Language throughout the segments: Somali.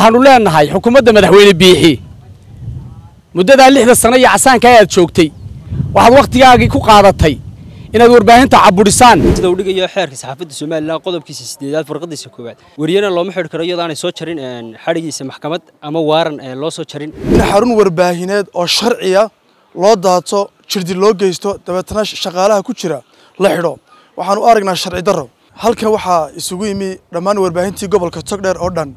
waxaanu leenahay xukuumadda madaxweyne biixi muddadaa lixda sano iyo casaanka ayaad joogtay waxaad wakhtigaagii ku qaadatay inaad warbaahinta caburisaan sida uu dhigayo xeerka saxaafadda somalilan qodobkiisa sideedaad farqadiisa koowaad wariyana looma xidhi karo iyadoo aanay soo jarin xadhigiisa maxkamad ama waaran loo soo jarin in xarun warbaahineed oo sharciya loo daato jirdi loo geysto dabeetana shaqaalaha ku jira la xidho waxaan u aragnaa sharci darro halkan waxaa isugu yimi dhammaan warbaahintii gobolka togdheer oo dhan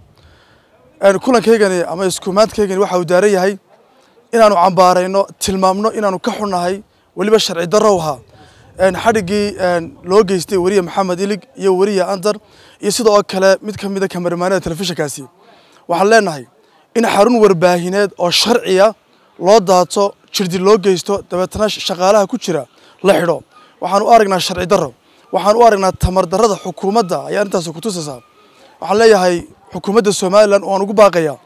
kulankaygani ama iskumaadkaygani waxa uu daaran yahay inaanu cambaarayno tilmaamno inaanu ka xunnahay weliba sharci darrow ahaa xadhiggii loo geystay weriye maxamed ilig iyo weriye andar iyo sidoo kale mid ka mida kamaramaanada telefishinkaasi waxaan leenahay in xarun warbaahineed oo sharciya loo daato jirdi loo geysto dabeetana shaqaalaha ku jira la xidho waxaan u aragnaa sharci darro waxaan u aragnaa tamar darrada xukuumadda ayaa intaas ku tusaysaa waxaan leeyahay xukuumadda somalilan oo aan ugu baaqayaa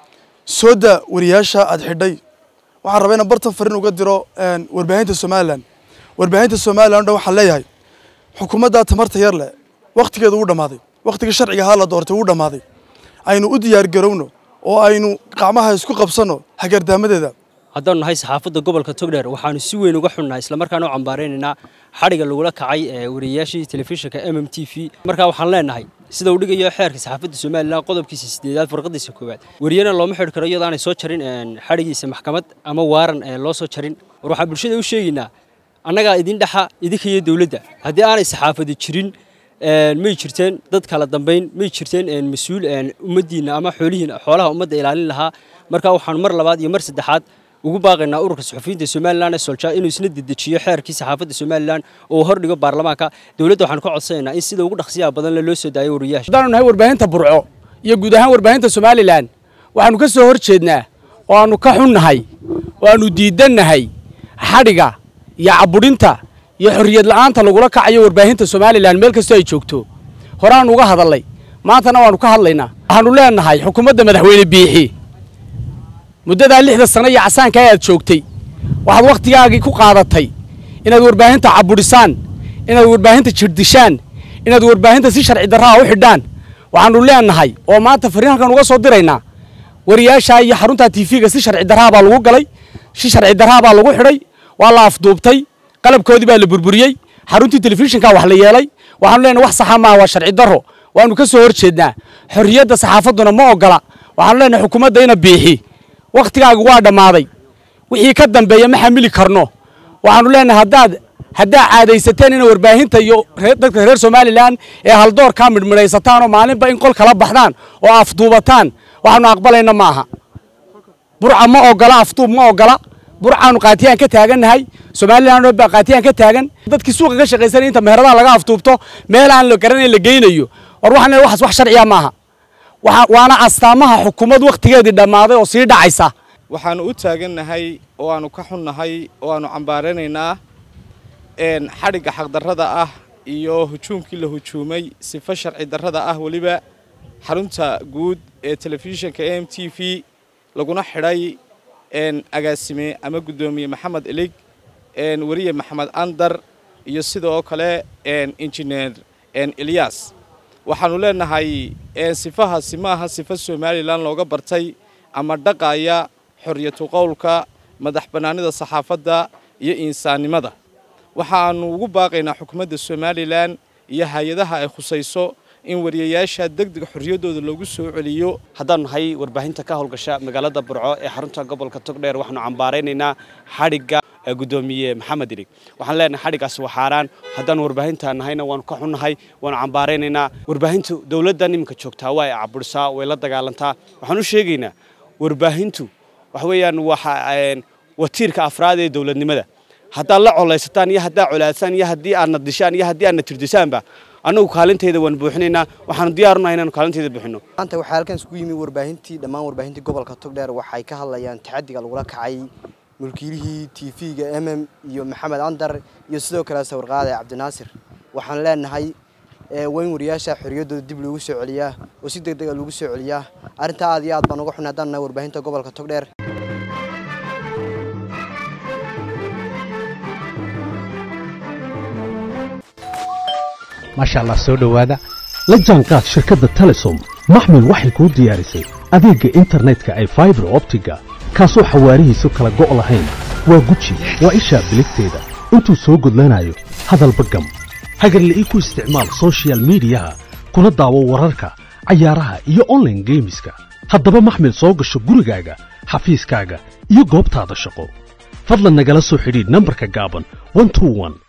sooda wariyaasha aad xidhay waxaan rabaa inaan bartan fariin uga diro warbaahinta somalilan warbaahinta somalilan o dhan waxaan leeyahay xukuumadda tamarta yar leh wakhtigeedu wuu dhammaaday wakhtigii sharciga ahaa la doortay wuu dhammaaday aynu u diyaar garowno oo aynu qacmaha isku qabsanno hagardaamadeeda haddaanu nahay saxaafadda gobolka togdheer waxaanu si weyn uga xunnahay islamarkaana u cambaaraynaynaa xadhiga lagula kacay wariyayaashii telefishinka m m t v markaa waxaan leenahay sida uu dhigayo xeerka saxaafadda somalilan qodobkiisa sideedaad farqadiisa koowaad wariyana looma xidhi karo iyadoo aanay soo jarin xadhigiisa maxkamad ama waaran loo soo jarin war waxaan bulshada u sheegaynaa annagaa idin dhexa idinka iyo dowladda haddii aanay saxaafadi jirin may jirteen dad kala dambayn may jirteen mas-uul ummaddiinna ama xoolihiina xoolaha ummadda ilaalin lahaa markaa waxaanu mar labaad iyo mar saddexaad ugu baaqaynaa ururka suxufiyiinta somalilan ee solja inuu isna dedejiyo xeerkii saxaafadda somalilan oo hordhigo baarlamaanka dowladda waxaanu ka codsanaynaa in sida ugu dhaqsiyaha badan le loo soo daayo wariyaasha haddaanu nahay warbaahinta burco iyo guud ahaan warbaahinta somalilan waxaanu ka soo hor jeednaa oo aanu ka xunnahay oo aanu diidannahay xadhiga iyo caburinta iyo xorriyad la'aanta lagula kacayo warbaahinta somalilan meel kastoo ay joogto horeaanu uga hadalnay maantana waanu ka hadlaynaa waxaanu leenahay xukuumadda madaxweyne biixi muddadaa lixda sano iyo casaanka ayaad joogtay waxaad wakhtigaagii ku qaadatay inaad warbaahinta caburisaan inaad warbaahinta jirdishaan inaad warbaahinta si sharci darraha u xidhaan waxaanu leenahay oo maanta fariin halkan uga soo diraynaa wariyaasha iyo xarunta tiifiga si sharci darraha baa lagu galay si sharci darraha baa lagu xidhay waa la afduubtay qalabkoodii baa la burburiyey xaruntii telefishinka wax la yeelay waxaanu leenahay wax saxa maaha waa sharci darro waanu ka soo hor jeednaa xorriyadda saxaafadduna ma ogola waxaanu leenahay xukuumadda ina biixi wakhtigaagu waa dhammaaday wixii ka dambeeya ma xamili karno waxaanu leenahay haddaad haddaa caadaysateen ina warbaahinta iyo dadka reer somalilan ee haldoorkaa midhmidhaysataan oo maalinba in qol kala baxdaan oo afduubataan waxaanu aqbalayna maaha burca ma ogola afduub ma ogola burcaanu qaatiyaan ka taagannahay somalilan baa qaatiyaan ka taagan dadkii suuqa ka shaqaysanaya inta meheradaha laga afduubto meel aan la garanayn la geynayo war waxaan leeyahay waxaas wax sharciya maaha waana astaamaha xukuumad wakhtigeedii dhammaaday oo sii dhacaysa waxaanu u taagannahay oo aanu ka xunnahay oo aanu cambaaranaynaa xadhigga xaqdarrada ah iyo hujuumkii la hujuumay sifo sharci darrada ah weliba xarunta guud ee telefishinka a m t v laguna xidhay agaasime ama guddoomiye maxamed ilig weriye maxamed andar iyo sidoo kale injineer ilyas waxaanu leenahay sifahaasi ma aha sifo somalilan looga bartay ama dhaqaya xorriyatu qowlka madax bannaanida saxaafadda iyo insaannimada waxaanu ugu baaqaynaa xukuumadda somalilan iyo hay-adaha ay khusayso in wariyayaasha degdega xorriyaddooda loogu soo celiyo haddaanu nahay warbaahinta ka howlgasha magaalada burco ee xarunta gobolka togdheer waxaanu cambaaraynaynaa xadhigga guddoomiye maxamed ilig waxaan leenahay xadhiggaasi waa xaaraan haddaanu warbaahinta nahayna waanu ka xunnahay waanu cambaaraynaynaa warbaahintu dowladdan iminka joogtaa waa ay caburisaa way la dagaalantaa waxaan u sheegaynaa warbaahintu waxa weeyaan waa tiirka afraad ee dowladnimada haddaad la colaysataan iyo haddaad colaadsaan iyo haddii aadna dishaan iyo haddii aadna tirdisaanba annagu kaalinteeda waan buuxinaynaa waxaanu diyaarunahay inaanu kaalinteeda buuxino maanta waxaa halkan isugu yimi warbaahintii dhammaan warbaahintii gobolka togdheer waxay ka hadlayaan taxadiga lagula kacay mulkiilihii tv-ga m m iyo maxamed andar iyo sidoo kale sawirqaade cabdinaasir waxaan leenahay waa in wariyaasha xorriyaddooda dib loogu soo celiyaa oo si deg dega loogu soo celiyaa arrintaa aad iyo aad baan uga xunay haddaan nahay warbaahinta gobolka togdheer maasha allah soo dhowaada la jaanqaad shirkadda telesom maxmil waxay kuu diyaarisay adeegga internetka ay faibar optiga kaasoo xawaarihiisu kala go' lahayn waa guji waa ishaa biligteeda intuu soo gudlanayo hadalba gam hagarla'ii ku isticmaal soshiyal miidiyaha kuna daawo wararka cayaaraha iyo onlaine geemiska haddaba maxmil soo gasho gurigaaga xafiiskaaga iyo goobtaada shaqo fadlan nagala soo xidhiidh nambarka gaaban